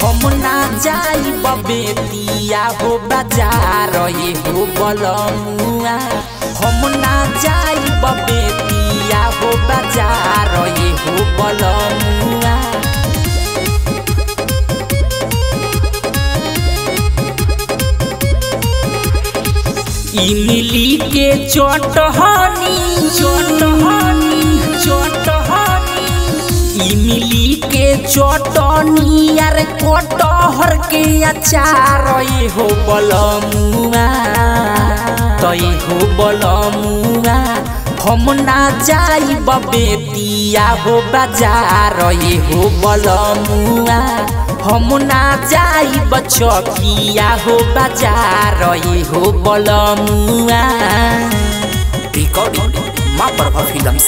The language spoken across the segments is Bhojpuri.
हम ना जाई बेतिया हो बाजार ये हो बलमुआ हम ना जाई बेतिया हो बाजार ये हो बलमुआ इमली के चटहनी चटहनी चटहनी इमली के चटनी यार कटहर के अचार ये हो बलमुआ तो ये हो बलमुआ हम ना जाई बेतिया हो बाजार ये हो बलमुआ हम ना जाई बचकिया हो बाजार ये हो बलमुआ रिकॉर्डिंग माँ प्रभा फिल्म्स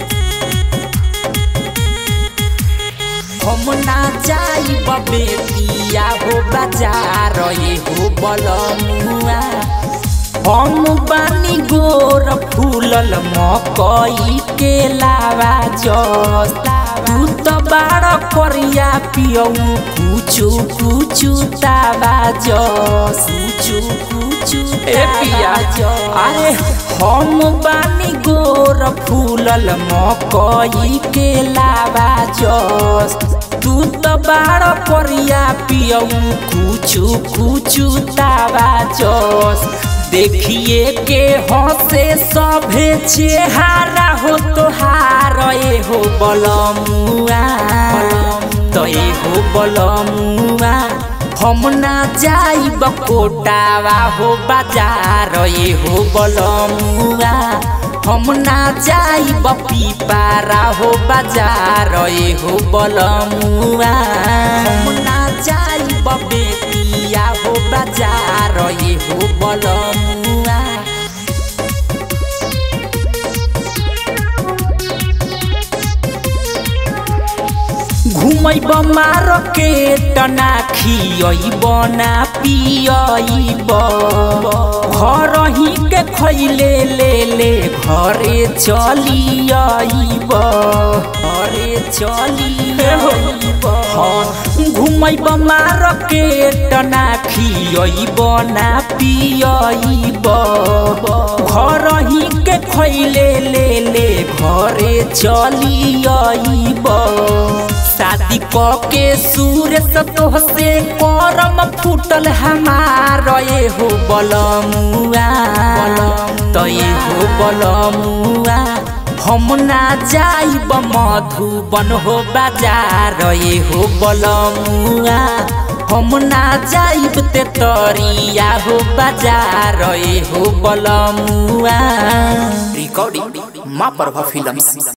हम ना जाई बेतिया हो बाजार ये हो बलमुआ हम बानी गोर फूलल मकई के लावा जस तू तो बाड़ करिया पियऊ कुचु कुचु तावा जस कुचु कुचु ए पिया। अरे हम बानी गोर फूलल मकई के लावा जस तू तो बाड़ करिया पियऊ कुचु कुचु तावा जस देखिए के हंसे सभे चेहारा हो तोहार ए हो बलमुआ तो ए हो बलमुआ हम ना जाई कोटावा हो बाजार ए हो बलमुआ हम ना जाई पीपारा हो बाजार ए हो बलमुआ हम ना जाई बेतिया हो बाजार ए हो बलमुआ घुमैब मार्केट ना खियब ना पियब घर ही के खैले ले ले घरे चलियब घरे चलियब घुमैब मार्केट ना खियब ना पियब घर ही के खैले ले ले घरे चलियब शादी क के सूरज तोह से करम फूटल हमार ये हो बलमुआ तो ये हो बलमुआ हम ना जाइब मधुबन हो बाजार ये हो बलमुआ हम ना जाइब ते तरिया हो बाजार ये हो बलमुआ रिकॉर्डिंग माँ प्रभा फिल्म्स